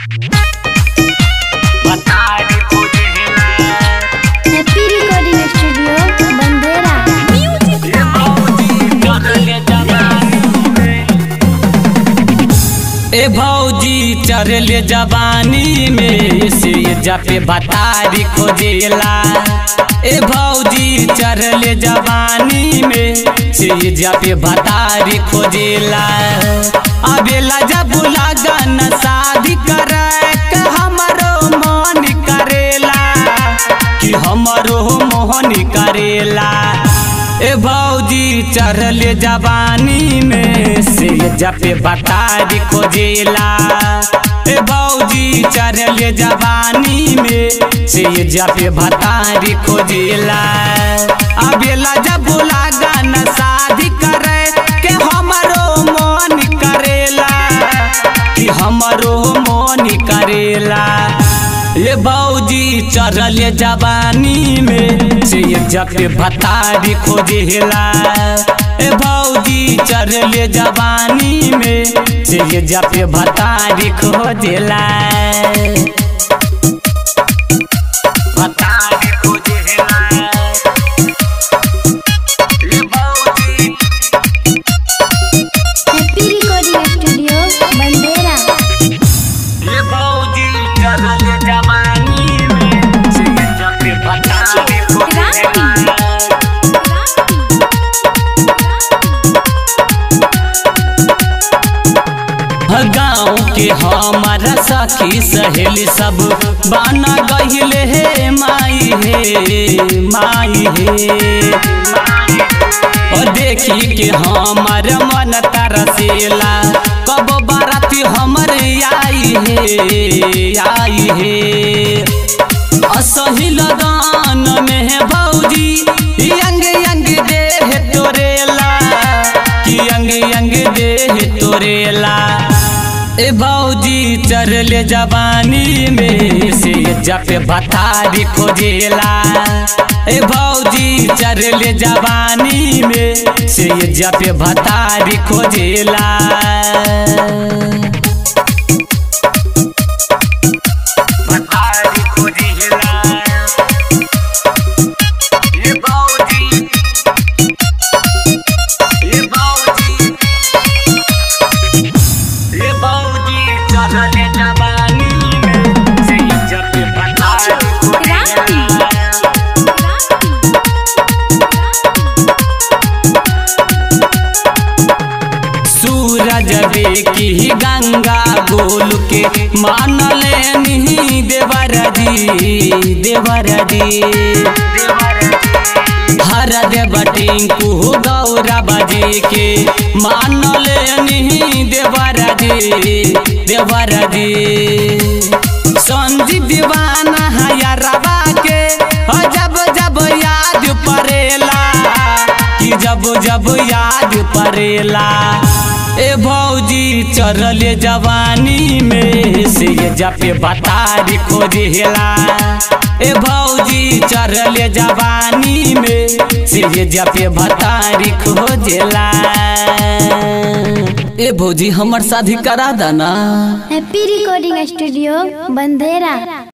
happy recording studio बंदेरा ए भौजी चरले जवानी में से जपे बतारी खोजेला ए भौजी चरले जवानी में से जपे बतारी खोजेला अबेला जब लगन शादी करे के हमरो मन करेला कि हमरो मोहन करेला ए भौजी चढ़ले जवानी में से जपे बतारी खोजेला ए भौजी चढ़ले जवानी में से जपे बतारी खोजेला अबेला जब लागन शादी करे के हमरो मन करेला कि हमरो मन करेला ये भौजी चढ़ल जवानी में से जपे भतारी खोजेला ए भौजी चढ़ल जवानी में से जपे भतारी खोजेला भतारी खोजेला ए भौजी हैप्पी रिकॉर्डिंग स्टूडियो बंदेरा ये भौजी चढ़ल जवानी में से जपे भतारी खोजेला गाँव के हमारा सखी सहेली सब बाना गहिले हे माई हे माई हे और देखी के हमार मन तरसेला कब बाराती हमर आई हे आई हे असही लगान में है भौजी यंग यंग देह तोरेला कि यंग यंग देह तोरेला ए भौजी चरले जवानी में से जपे भतारी खोजेला ए भौजी चरले जवानी में से जपे भतारी खोजेला भतारी खोजेला ए भौजी ए भौजी ये बाबूजी चढ़ले जवानी में से जब बताए सूरज की गंगा गोल के मानले नहीं देवर जी देवर जी हर देव टिंकू गौरव जी के मानले नहीं देवर जी देवर जी संजी दीवाना हयरवा के हो जब जब याद परेला कि जब जब याद परेला ए भौजी चढ़ले जवानी में से जपे बतारी खोजेला ए भौजी चढ़ले जवानी में से जपे भतारी खोजेला ए भौजी हमर शादी करा दाना हैप्पी रिकॉर्डिंग स्टूडियो बंदेरा